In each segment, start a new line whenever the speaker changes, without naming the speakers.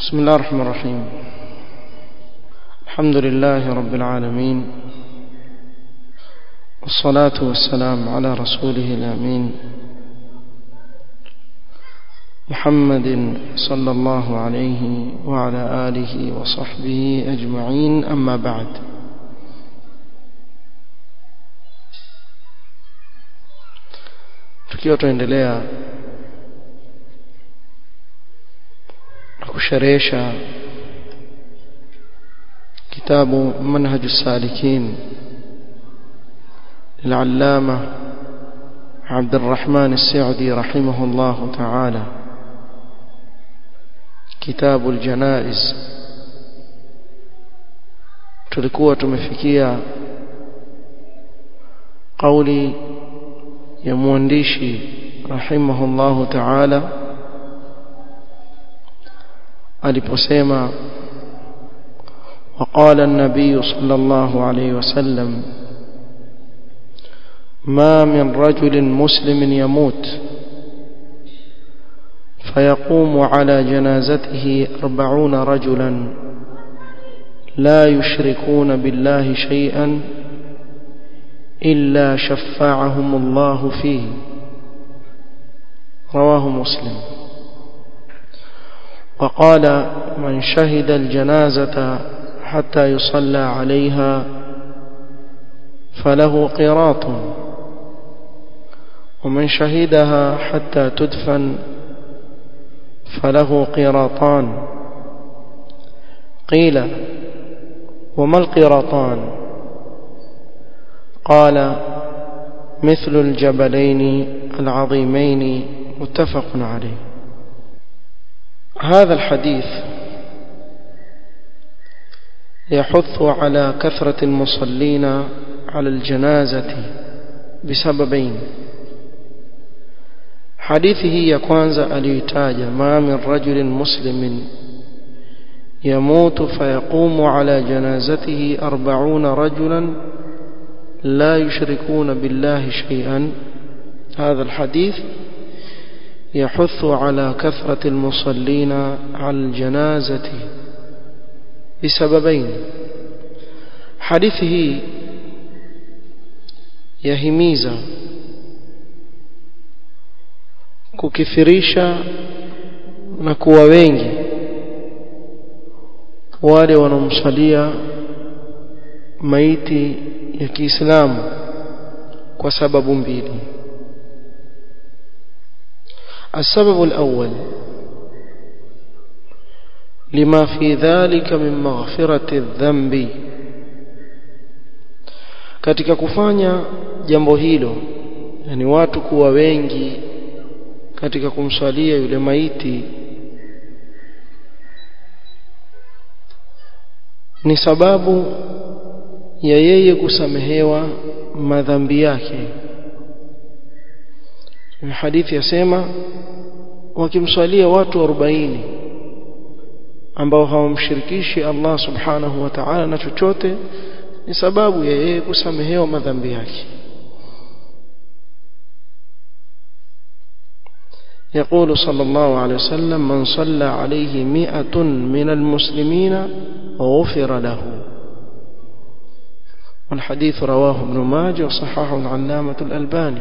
بسم الله الرحمن الرحيم الحمد لله رب العالمين والصلاة والسلام على رسوله الأمين محمد صلى الله عليه وعلى آله وصحبه أجمعين أما بعد tukiwa tuendelea kusherehesha kitabu manhaj السالكين للعلامة عبد الرحمن السعدي رحمه الله تعالى كتاب الجنائز tulikuwa tumefikia kauli ya mwandishi rahimahullahu ta'ala aliposema وقال النبي صلى الله عليه وسلم ما من رجل مسلم يموت فيقوم على جنازته أربعون رجلا لا يشركون بالله شيئا إلا شفعهم الله فيه رواه مسلم وقال من شهد الجنازة حتى يصلى عليها فله قراط ومن شهدها حتى تدفن فله قراطان قيل وما القراطان قال مثل الجبلين العظيمين متفق عليه هذا الحديث يحث على كثرة المصلين على الجنازة بسببين حديثه يكوانزا اليتاج ما من رجل مسلم يموت فيقوم على جنازته أربعون رجلا لا يشركون بالله شيئا هذا الحديث يحث على كثرة المصلين على الجنازة بسببين حديثه يهميزا kukithirisha na kuwa wengi wale wanaomsalia maiti ya Kiislamu kwa sababu mbili السبب الأول لما في ذلك من مغفرة الذنب katika kufanya jambo hilo yani watu kuwa wengi katika kumswalia yule maiti ni sababu ya yeye kusamehewa madhambi yake hadithi yasema wakimswalia watu 40 ambao hawamshirikishi Allah subhanahu wa ta'ala na chochote ni sababu ya yeye kusamehewa madhambi yake يقول صلى الله عليه وسلم من صلى عليه مئة من المسلمين غفر له والحديث رواه ابن ماجه وصححه العلامة الألباني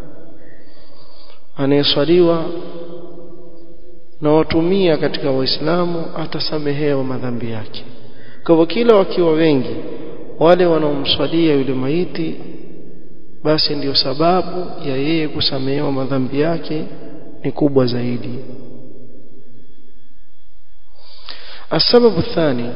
anayeswaliwa na watu mia katika waislamu atasamehewa madhambi yake kwa hivyo kila wakiwa wengi wale wanaomswalia yule maiti basi ndiyo sababu ya yeye kusamehewa madhambi yake ni kubwa zaidi السبب الثاني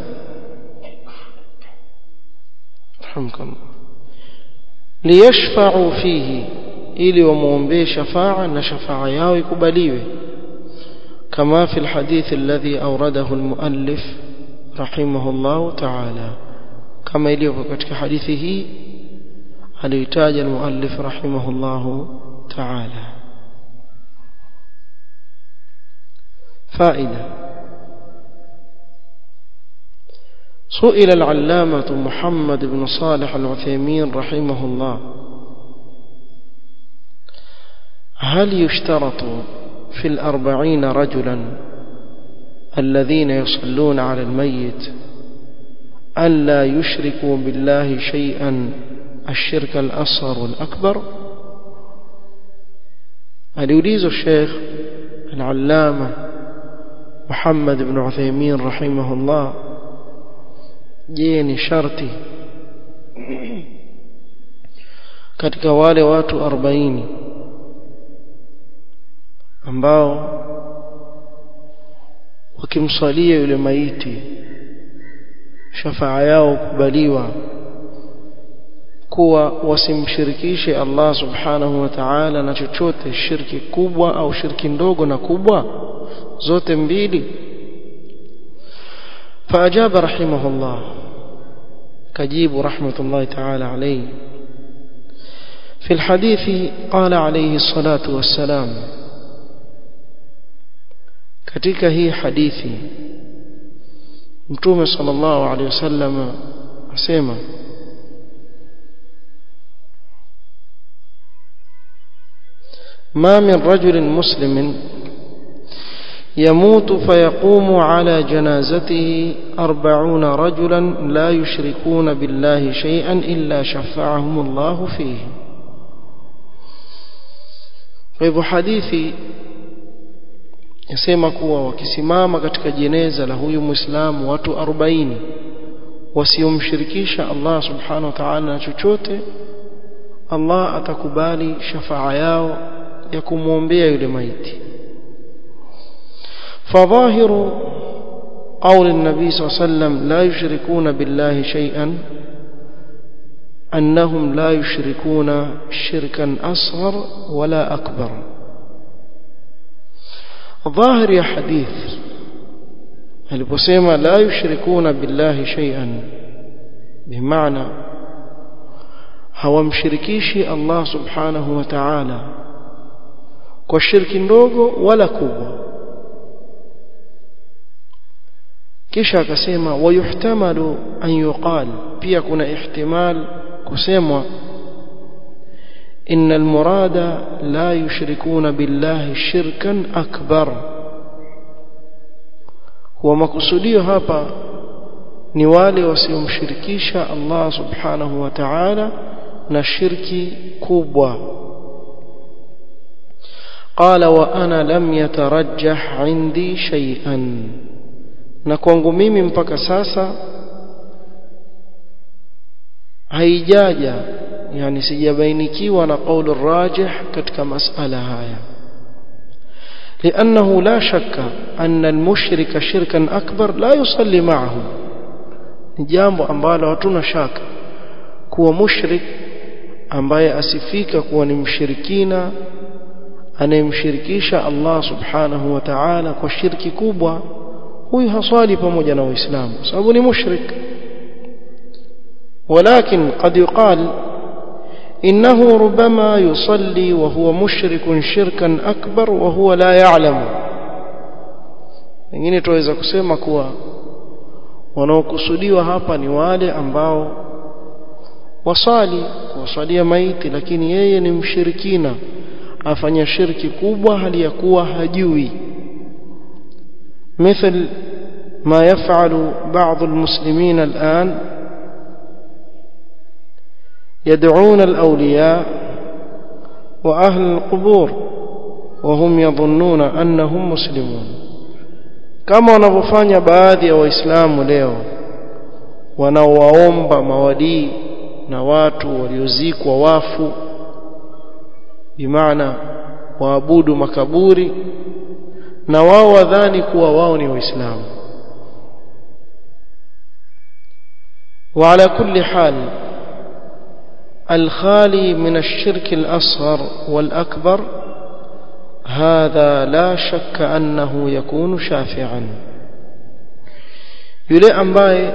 رحمكم الله ليشفعوا فيه ili wamuombee shafaa na shafaa yao ikubaliwe kama fi alhadith alladhi awradahu almuallif rahimahullah ta'ala kama ilivyo katika hadithi hii aliyotaja almuallif rahimahullah ta'ala فائده سئل العلامة محمد بن صالح العثيمين رحمه الله هل يشترط في الأربعين رجلا الذين يصلون على الميت ألا يشركوا بالله شيئا الشرك الأصغر والأكبر aliulizwa الشيخ العلامة محمد بن عثيمين رحمه الله je ni sharti katika wale watu 40 ambao wakimswalia yule maiti shafaa yao kubaliwa kuwa wasimshirikishe Allah subhanahu wa ta'ala na chochote shirki kubwa au shirki ndogo na kubwa zote mbili فأجاب رحمه الله كجيب رحمة الله تعالى عليه في الحديث قال عليه الصلاة والسلام katika hii hadithi mtume sallallahu alaihi wasallam asema ما من رجل مسلم يموت فيقوم على جنازته أربعون رجلا لا يشركون بالله شيئا إلا شفعهم الله فيه فإذا حديثي yasema kuwa wakisimama katika jeneza la huyu muislamu watu 40 wasiomshirikisha Allah subhanahu wa ta'ala na chochote Allah atakubali shafaa yao ya kumwombea yule maiti فظاهر قول النبي صلى الله عليه وسلم لا يشركون بالله شيئا أنهم لا يشركون شركا أصغر ولا أكبر ظاهر يا حديث aliposema la yushrikuna billahi shay'an bimaana hawamshirikishi Allah subhanahu wa ta'ala kwa shirki ndogo wala kubwa kisha akasema wayuhtamalu an yuqal pia kuna ihtimal kusemwa إن المراد لا يشركون بالله شركا أكبر هو مقصوديو hapa ni wale wasiomshirikisha Allah subhanahu wa ta'ala na shirki kubwa قال وانا لم يترجح عندي شيئا na kwangu mimi mpaka sasa haijaja yani sijabainikiwa na qaulu rajih katika masala haya لأنه لا شك أن المشرك شركا أكبر لا يصلي معه jambo ambalo hatuna shaka kuwa mushrik ambaye asifika kuwa ni mshirikina anayemshirikisha Allah subhanahu wa ta'ala kwa shirki kubwa huyu haswali pamoja na waislamu sababu ni mushrik ولكن قد يقال إنه ربما يصلي وهو مشرك شركا أكبر وهو لا يعلم wengine tuweza kusema kuwa wanaokusudiwa hapa ni wale ambao wasali kuwasalia maiti lakini yeye ni mshirikina afanya shirki kubwa hali ya kuwa hajui مثل ما يفعل بعض المسلمين الآن يدعون الأولياء وأهل القبور وهم يظنون أنهم مسلمون كما wanavyofanya baadhi ya waislamu leo wanaowaomba mawadii na watu waliozikwa wafu bimaana waabudu makaburi na wao wadhani kuwa wao ni waislamu وعلى كل حال الخالي من الشرك الأصغر والأكبر هذا لا شك أنه يكون شافعا yule ambaye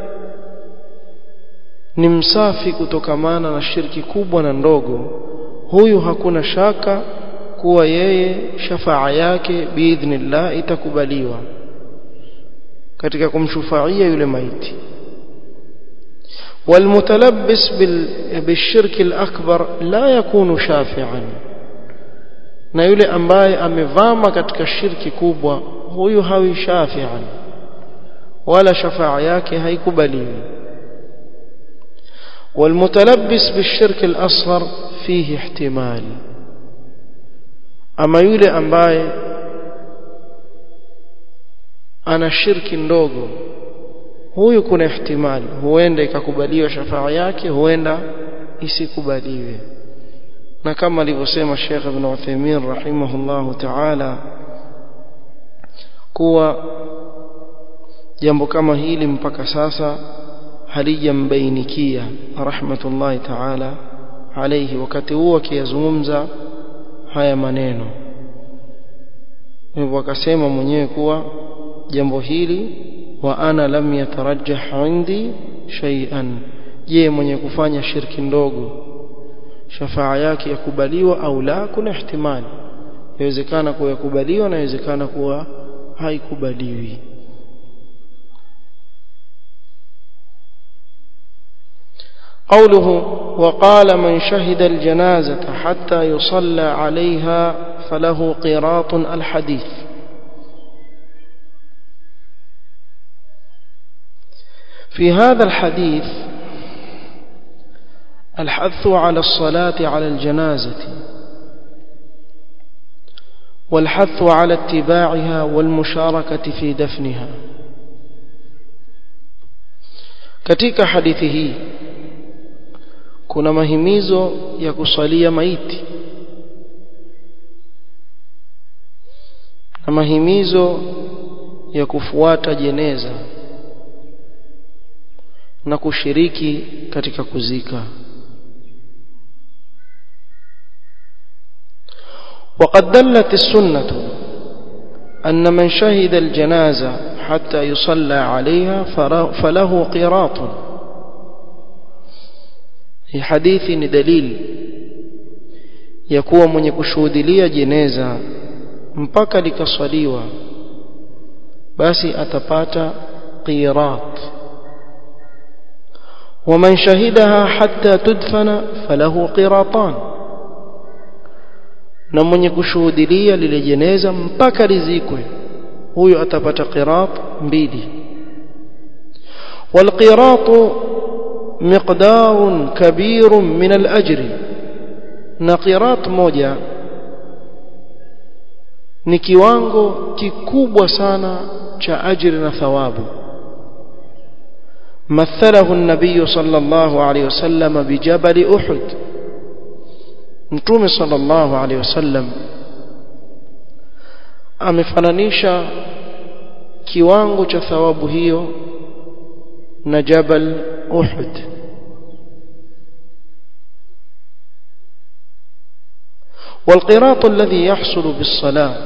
ni msafi kutokamana na shirki kubwa na ndogo huyu hakuna shaka kuwa yeye shafaa yake biidhnillah itakubaliwa katika kumshufaia yule maiti والمتلبس بالشرك الأكبر لا يكون شافعا na yule ambaye amevama katika shirki kubwa huyu hawi shafi'an wala shafaa yake haikubaliwi والمتلبس بالشرك الأصغر فيه احتمال أما يولي ambaye ana shirki ndogo huyu kuna ihtimali huenda ikakubaliwa shafaa yake huenda isikubaliwe na kama alivyosema Sheikh Ibn Uthaymeen rahimahullahu ta'ala kuwa jambo kama hili mpaka sasa halijambainikia rahmatullahi ta'ala alayhi wakati huo akiyazungumza haya maneno hivyo akasema mwenyewe kuwa jambo hili wa ana lam yatarajjah indi shay'an je mwenye kufanya shirki ndogo shafaa yake yakubaliwa au la kuna ihtimali inawezekana kuwa yakubaliwa na inawezekana kuwa haikubaliwi قوله وقال من شهد الجنازة حتى يصلى عليها فله قيراط الحديث في هذا الحديث الحث على الصلاة على الجنازة والحث على اتباعها والمشاركة في دفنها katika hadithi hii kuna mahimizo ya kusalia maiti na mahimizo ya kufuata jeneza na kushiriki katika kuzika وقد دلت السنة أن من شهد الجنازة حتى يصلى عليها فله قراط في حديث دليل يكون من يكشهدليا جنازة mpaka likaswaliwa basi atapata qirat ومن شهدها حتى تدفن فله قراطان na mwenye kushuhudilia lile jeneza mpaka lizikwe huyo atapata qirat mbili والقراط مقدار كبير من الأجر na qirat moja ni kiwango kikubwa sana cha ajri na thawabu مثله النبي صلى الله عليه وسلم بجبل أحد mtume sallallahu alaihi wasallam amefananisha kiwango cha thawabu hiyo na jabal Uhud والقراط الذي يحصل بالصلاة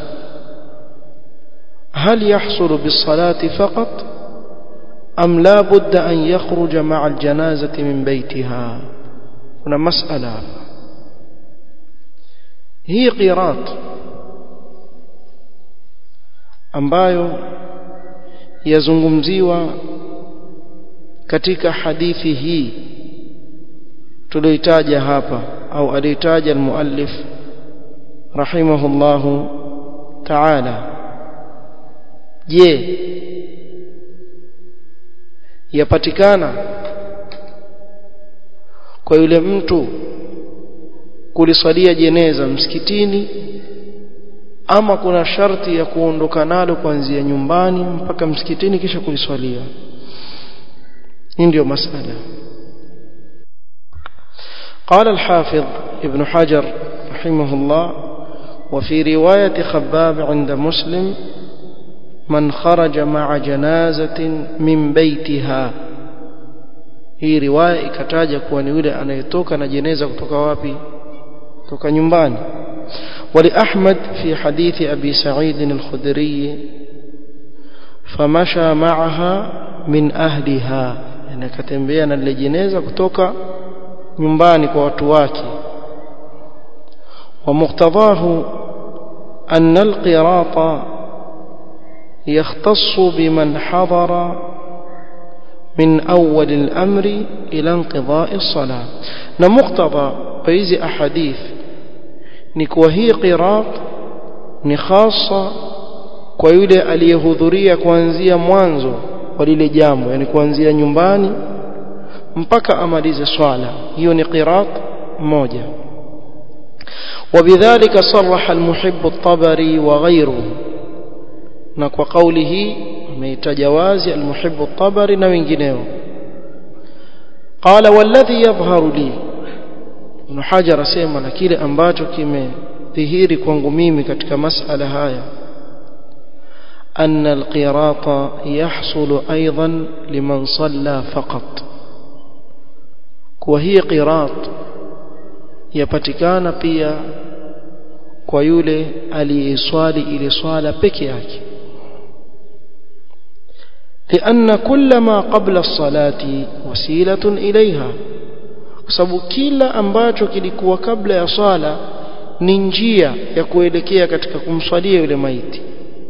هل يحصل بالصلاة فقط أم لا بد أن يخرج مع الجنازة من بيتها هنا مسألة hii qirat ambayo yazungumziwa katika hadithi hii tulioitaja hapa au alitaja almuallif rahimahullahu ta'ala je yapatikana kwa yule mtu kuliswalia jeneza msikitini ama kuna sharti ya kuondoka nalo kuanzia nyumbani mpaka msikitini kisha kuliswalia hii ndio masala قال الحافظ ابن حجر رحمه الله وفي رواية خباب عند مسلم من خرج مع جنازة من بيتها hii riwaya ikataja kuwa ni yule anayetoka na jeneza kutoka wapi kutoka nyumbani ولأحمد في حديث أبي سعيد الخدري فمشى معها من أهلها يعني akatembea na lile jeneza kutoka nyumbani kwa watu wake ومقتضاه أن القراط يختص بمن حضر من أول الأمر إلى انقضاء الصلاة نمقتضى بيزي أحاديث نكوهي قراط نخاصة kwa yule aliyehudhuria kuanzia mwanzo wa lile jambo yani kuanzia nyumbani mpaka amalize swala hiyo ni qirat moja وبذلك صرح المحب الطبري وغيره na kwa kauli hii ameitaja wazi almuhibbu at-tabari na wengineo qala walladhi yadhharu li ibn hajar asema na kile ambacho kimedhihiri kwangu mimi katika masala haya أن القراط يحصل أيضا لمن صلى فقط وهي قراط يpatikana pia kwa yule aliyeswali ile swala peke yake لأن كل ما قبل الصلاة وسيلة إليها sababu kila ambacho kilikuwa kabla ya swala ni njia ya kuelekea katika kumswalia yule maiti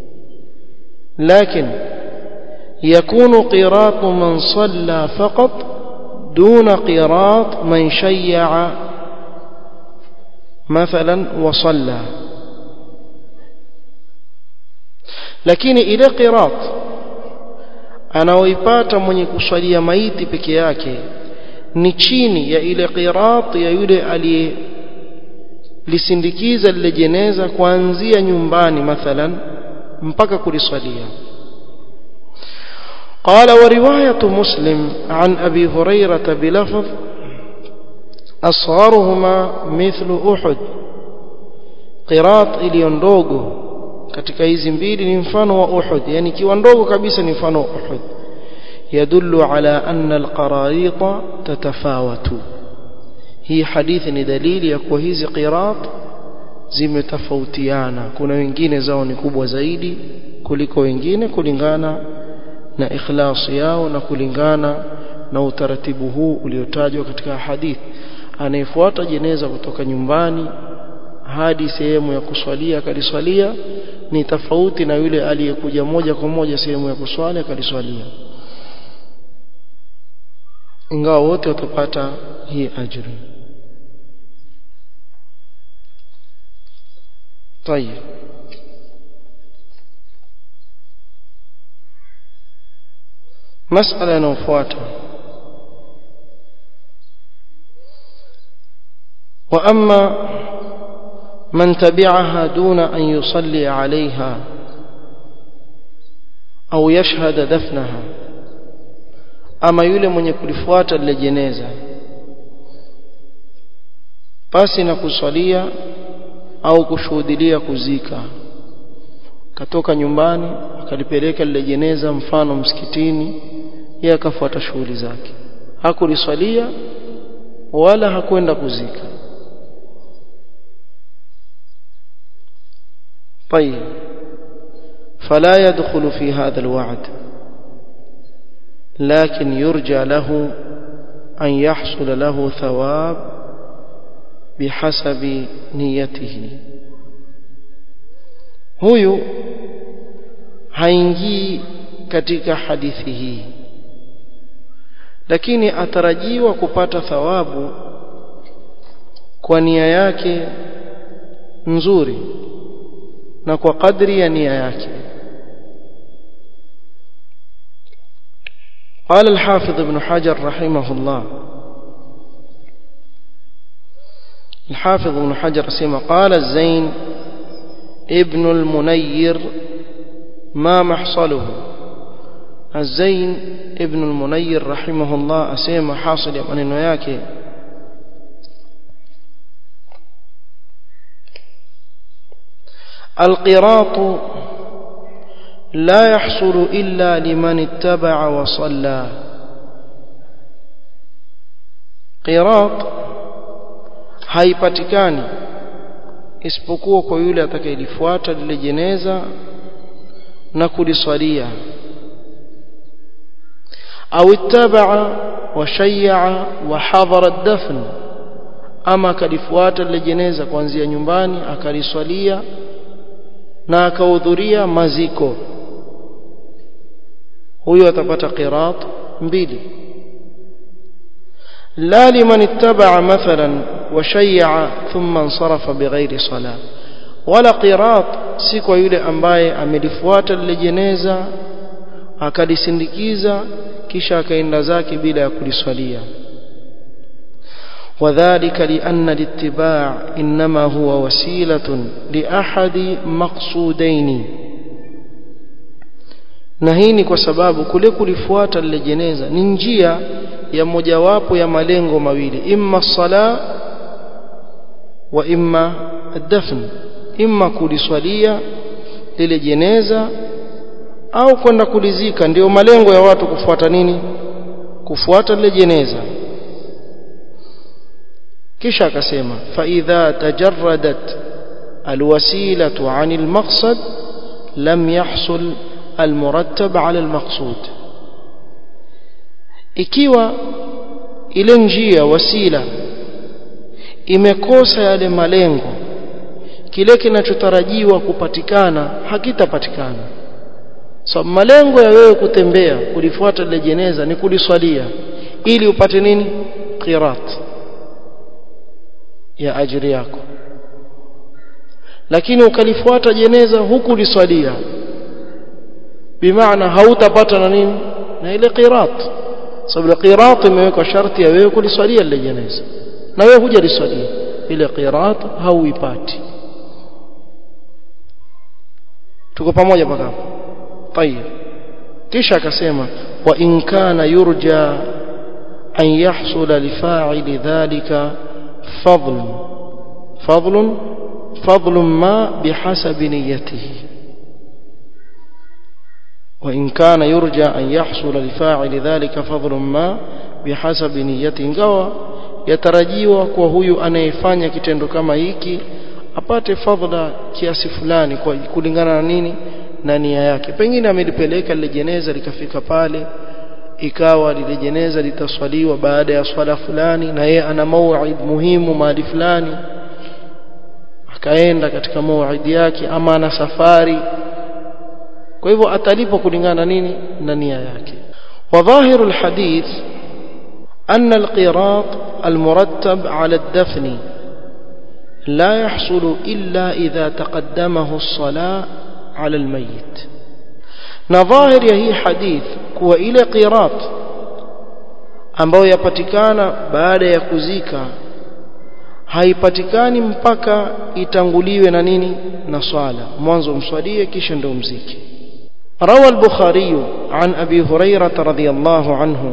لكن يكون قراط من صلى فقط دون قراط من شيع مثلا وصلى lakini ile qirat anaoipata mwenye kuswalia maiti peke yake ni chini ya ile qirat ya yule aliye lisindikiza lile jeneza kuanzia nyumbani mathalan mpaka kuliswalia قال ورواية مسلم عن أبي هريرة بلفظ أصغرهما مثل أحد قراط إلي ndogo katika hizi mbili ni mfano wa Uhud yani kiwa ndogo kabisa ni mfano wa Uhud يدل على أن القراريط تتفاوت hii hadithi ni dalili ya kuwa hizi qirat zimetofautiana kuna wengine zao ni kubwa zaidi kuliko wengine kulingana na ikhlasi yao na kulingana na utaratibu huu uliotajwa katika hadithi anayefuata jeneza kutoka nyumbani hadi sehemu ya kuswalia akaliswalia ni tofauti na yule aliyekuja moja kwa moja sehemu ya kuswali akaliswalia ingawa wote watapata hii ajri طيب مسألة inayofuata وأما من تبعها دون أن يصلي عليها أو يشهد دفنها أما يولي من يكلفوات لجنازة pasi na kusalia au kushuhudilia kuzika katoka nyumbani akalipeleka lile jeneza mfano msikitini yeye akafuata shughuli zake hakuliswalia wala hakwenda kuzika طيب فلا يدخل في هذا الوعد لكن يرجى له أن يحصل له ثواب بحسب نيته huyu haingii katika hadithi hii lakini atarajiwa kupata thawabu kwa nia yake nzuri na kwa kadri ya nia yake قال الحافظ ابن حجر رحمه الله الحافظ ابن حجر سيما قال الزين ابن المنير ما محصله الزين ابن المنير رحمه الله أسيما حاصل من ياكي القراط لا يحصل إلا لمن اتبع وصلى قراط haipatikani isipokuwa kwa yule atakayelifuata lile jeneza na kuliswalia au ittabaa wa shay'a wa hadhara ad-dafn ama akalifuata lile jeneza kuanzia nyumbani akaliswalia na akahudhuria maziko huyo atapata qirat mbili la liman ittaba mathalan وشيع ثم انصرف بغير صلاة ولا قراط si kwa yule ambaye amelifuata lile jeneza akalisindikiza kisha akaenda zake bila ya kuliswalia وذلك لأن الاتباع إنما هو وسيلة لأحد مقصودين na hii ni kwa sababu kule kulifuata lile jeneza ni njia ya mojawapo ya malengo mawili imma sala wa imma ad-dafn imma kuliswalia lile jeneza au kwenda kulizika ndio malengo ya watu kufuata nini kufuata lile jeneza kisha akasema fa idha tajarradat alwasilatu anil maqsad lam yahsul almurattab ala almaqsud ikiwa ile njia wasila imekosa yale malengo kile kinachotarajiwa kupatikana hakitapatikana so malengo ya wewe kutembea kulifuata lile jeneza ni kuliswalia ili upate nini qirat ya ajiri yako lakini ukalifuata jeneza huku liswalia bimaana hautapata na nini na ile qirat sababu qirat imewekwa sharti ya wewe kuliswalia lile jeneza na wewe huja liswalia ile qirat hauipati tuko pamoja mpaka hapo طيب kisha akasema wa in kana yurja an yahsula li fa'ili dhalika fadl fadl fadl ma bihasabi niyyatihi وإن كان يرجى أن يحصل لفاعل ذلك فضل ما بحسب نيته ingawa yatarajiwa kwa huyu anayefanya kitendo kama hiki apate fadhila kiasi fulani kwa kulingana na nini na nia yake pengine amelipeleka lile jeneza likafika pale ikawa lile jeneza litaswaliwa baada ya swala fulani na yeye ana mauid muhimu mahali fulani akaenda katika mauid yake ama ana safari kwa hivyo atalipo kulingana nini na nia yake وظاهر الحديث أن القراط المرتب على الدفن لا يحصل إلا إذا تقدمه الصلاة على الميت نظاهر هي حديث كوا إلى قراط ambayo yapatikana baada ya kuzika haipatikani mpaka itanguliwe na nini na swala mwanzo mswalie kisha ndio mziki روى البخاري عن أبي هريرة رضي الله عنه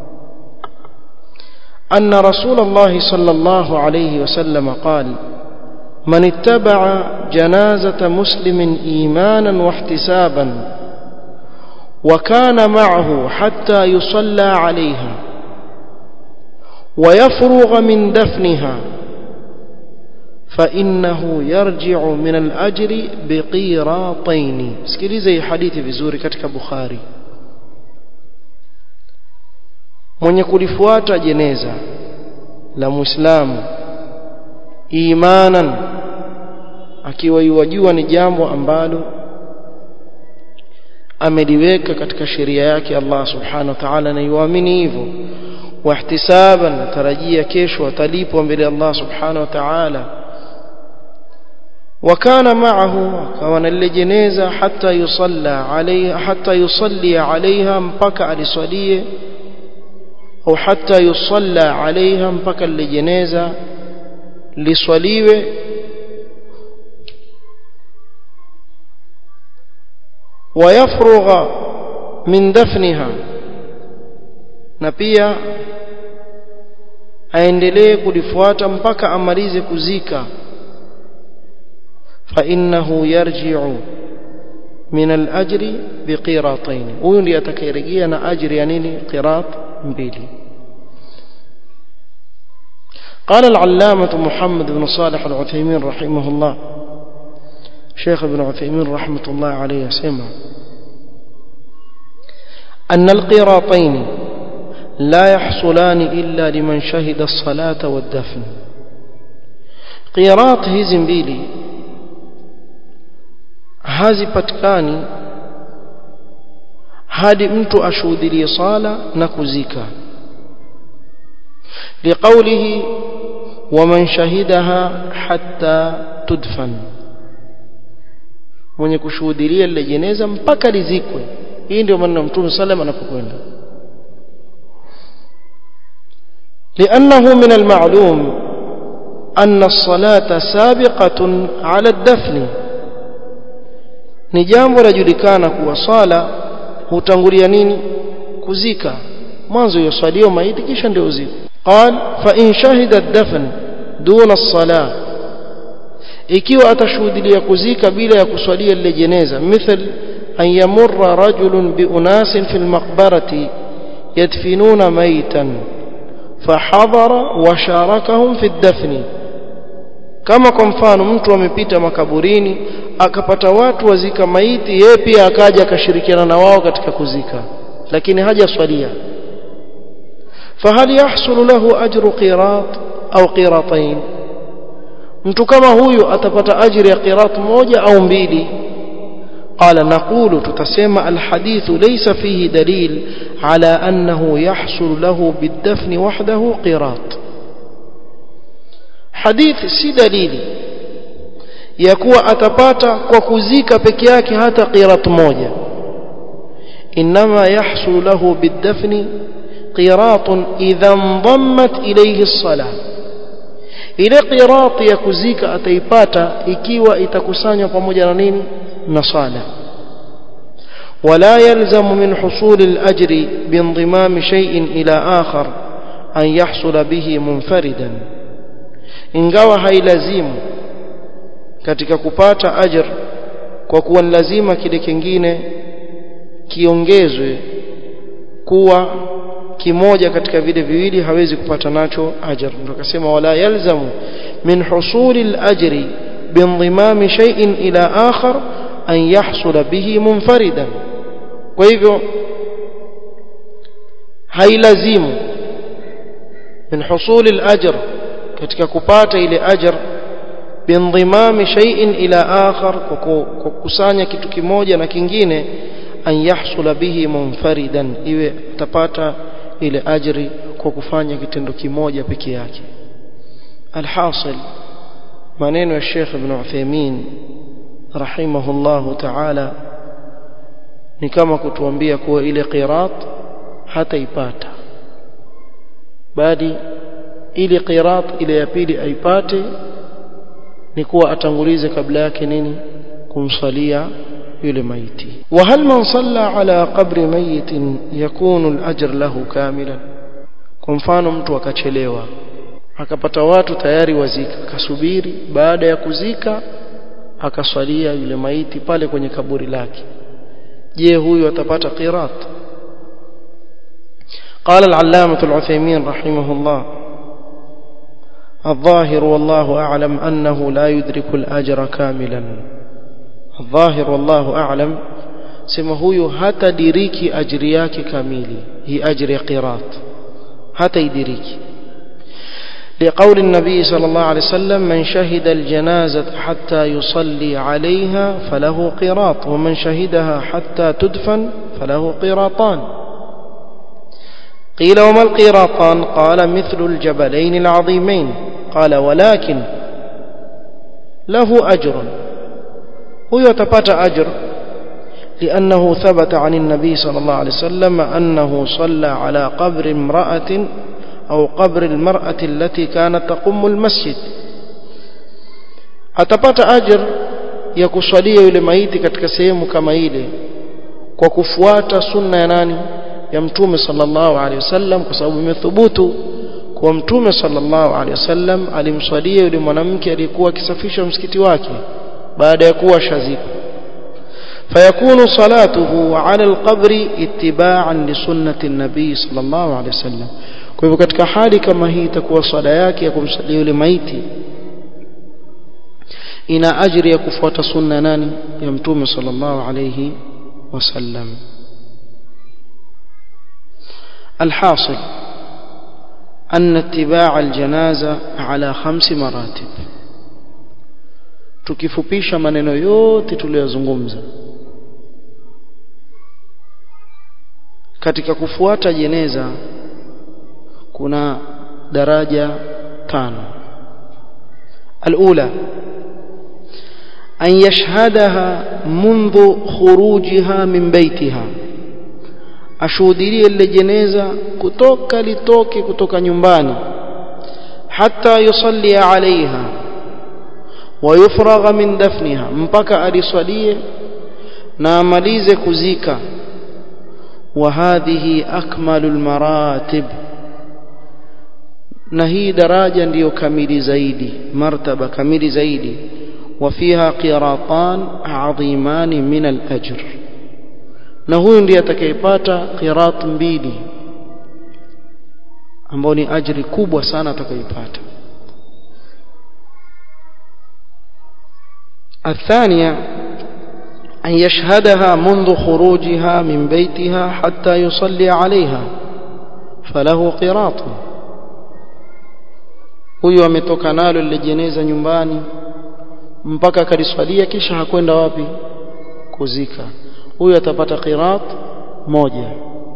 أن رسول الله صلى الله عليه وسلم قال من اتبع جنازة مسلم إيمانا واحتسابا وكان معه حتى يصلى عليها ويفرغ من دفنها فإنه يرجع من الأجر بقيراطين سكيليزي حديث vizuri katika Bukhari mwenye kulifuata jeneza la Muislamu imanan akiwa yuwajua ni jambo ambalo ameliweka katika sheria yake Allah subhanahu wa ta'ala na yuamini hivyo wahtisaban natarajia kesho atalipwa mbele Allah subhanahu wa ta'ala وكان معه كان للجنازة حتى يصلى عليها حتى يصلي عليها مبكى لصليه أو حتى يصلى عليها مبكى للجنازة لصليوه ويفرغ من دفنها na pia aendelee kulifuata mpaka amalize kuzika فإنه يرجع من الأجر بقيراطين huyu ndiye atakayerejea na ajri ya nini qirat mbili قال العلامة محمد بن صالح العثيمين رحمه الله شيخ ابن عثيمين رحمة الله عليه سمع أن القيراطين لا يحصلان إلا لمن شهد الصلاة والدفن قيراط hizi mbili hazipatikani hadi mtu ashuhudilie sala na kuzika liqaulihi waman shahidaha hatta tudfan mwenye kushuhudia lile jeneza mpaka lizikwe hii ndio maana mtume sallam anapokwenda لأنه من المعلوم أن الصلاة سابقة على الدفن ni jambo lajulikana kuwa swala hutangulia nini kuzika mwanzo yoswaliwa maiti kisha ndio uziko qal fa in shahida ad-dafn duna as-salah ikiwa atashuhudia kuzika bila ya kuswalia lile jeneza mithl an yamurra rajulun bi unasin fil maqbarati yadfinuna maytan fahadhara wa sharakahum fi ad-dafn kama kwa mfano mtu amepita makaburini akapata watu wazika maiti yeye pia akaja akashirikiana na wao katika kuzika lakini hajaswalia fahal yahsul lahu ajru qirat au qiratain mtu kama huyu atapata ajiri ya qirat moja au mbili قال نقول تتسمى الحديث ليس فيه دليل على أنه يحصل له بالدفن وحده قراط حديث سي دليل يكوى أتباتا وكزيك بكياك هذا قيرات موجة إنما يحصل له بالدفن قيراط إذا انضمت إليه الصلاة ile qirati ya kuzika ataipata ikiwa itakusanywa pamoja na nini na sala ولا يلزم من حصول الأجر بانضمام شيء إلى آخر أن يحصل به منفردا ingawa hailazimu katika kupata ajr kwa kuwa ni lazima kile kingine kiongezwe kuwa kimoja katika vile viwili hawezi kupata nacho ajr ndio akasema wala yalzamu min husuli al-ajri binضمام شيء إلى آخر أن يحصل به منفردا kwa hivyo hailazimu min husuli al-ajr katika kupata ile ajr binضمام شيء إلى آخر kwa kukusanya kitu kimoja na kingine an yahsula bihi munfaridan iwe tapata ile ajri kwa kufanya kitendo kimoja peke yake alhasil maneno ya Sheikh Ibn Uthaymeen rahimahullahu ta'ala ni kama kutuambia kuwa ile qirat hataipata bali ile qirat ile ya pili aipate ni kuwa atangulize kabla yake nini kumsalia yule maiti وهل من صلى على قبر ميت يكون الأجر له كاملا kwa mfano mtu akachelewa akapata watu tayari wazika akasubiri baada ya kuzika akaswalia yule maiti pale kwenye kaburi lake je huyu atapata qirat قال العلامة العثيمين رحمه الله الظاهر والله أعلم أنه لا يدرك الأجر كاملا الظاهر والله أعلم سما هو حتى ديريكي أجرياك كاملي هي أجر قيراط حتى يدريكي لقول النبي صلى الله عليه وسلم من شهد الجنازة حتى يصلي عليها فله قيراط ومن شهدها حتى تدفن فله قيراطان قيل وما القيراطان قال مثل الجبلين العظيمين قال ولكن له أجر huyo atapata ajr لأنه ثبت عن النبي صلى الله عليه وسلم أنه صلى على قبر امرأة أو قبر المرأة التي كانت تقم المسجد atapata ajr ya kuswalia yule maiti katika sehemu kama ile kwa kufuata sunna ya nani ya mtume sallallahu alaihi wasallam kwa sababu imethubutu kwa mtume sallallahu alaihi wasallam alimswalia yule mwanamke aliyekuwa akisafisha msikiti wake baada ya kuwa shaziko فيكون صلاته على القبر اتباعا لسنة النبي صلى الله عليه وسلم kwa hivyo katika hali kama hii itakuwa swala yake ya kumsalia yule maiti ina ajiri ya kufuata sunna nani ya mtume sallallahu alayhi wasallam الحاصل أن اتباع الجنازة على خمس مراتب tukifupisha maneno yote tuliyozungumza katika kufuata jeneza kuna daraja tano alula أن يشهدها منذ خروجها من بيتها ashuhudilie lile jeneza kutoka litoke kutoka nyumbani hata yusalli alaiha wayufragha min dafniha mpaka aliswalie na amalize kuzika wa hadhihi akmalu almaratib na hii daraja ndiyo kamili zaidi martaba kamili zaidi وفيها قيراطان عظيمان من الأجر na huyu ndiye atakayepata qirat mbili ambao ni ajri kubwa sana atakayopata الثانية أن يشهدها منذ خروجها من بيتها حتى يصلي عليها فله قراط huyu ametoka nalo lile jeneza nyumbani mpaka akaliswalia kisha hakwenda wapi kuzika huyu atapata qirat moja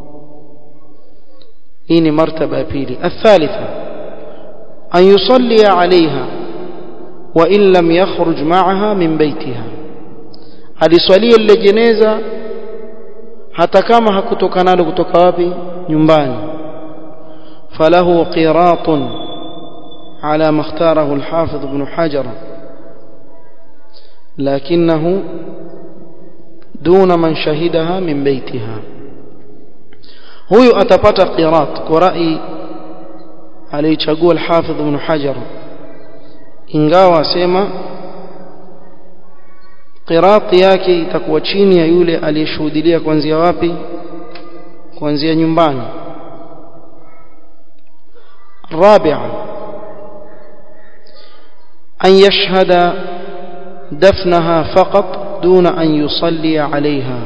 hii ni martaba ya pili athalitha an yusalli alaiha wa in lam yakhruj ma'aha min baytiha aliswalia lile jeneza hata kama hakutoka nalo kutoka wapi nyumbani falahu qiratun على ما اختاره الحافظ ابن حجر لكنه دون من شهدها من بيتها huyu atapata qirat kwa rai alichagua al-Hafidh Ibn Hajar ingawa asema qirat yake itakuwa chini ya yule aliyeshuhudia kuanzia wapi kuanzia nyumbani الرابعه أن يشهد دفنها فقط دون أن يصلي عليها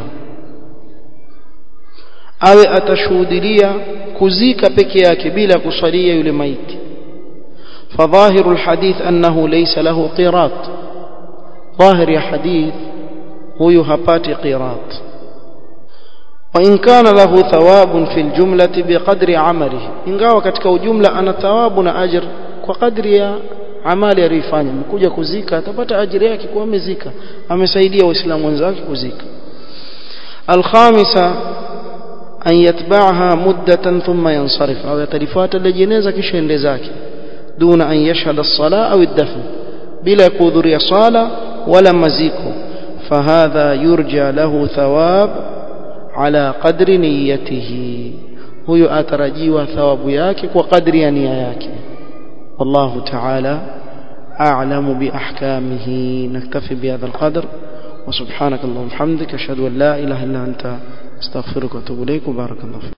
awe atashuhudilia kuzika peke yake bila kusalia yule maiti فظاهر الحديث أنه ليس له قيراط ظاهر يا حديث هو هبات قيراط وإن كان له ثواب في الجملة بقدر عمله إن قاوة كتك جملة أنا ثوابنا أجر وقدر يا amali aliyofanya mkuja kuzika atapata ajira yake kwa amezika amesaidia waislamu wenzake kuzika alkhamisa an yatba'aha muddatan thumma yansarif au yatalifuata ile jeneza kisha ende zake duna an yashhada as-sala au ad-dafn bila kuhudhuria sala wala maziko fahadha yurja lahu thawab ala qadri niyyatihi huyo atarajiwa thawabu yake kwa kadri ya nia yake والله تعالى أعلم بأحكامه نكتفي بهذا القدر وسبحانك اللهم وبحمدك أشهد أن لا إله إلا أنت استغفرك وأتوب إليك وبارك الله فيك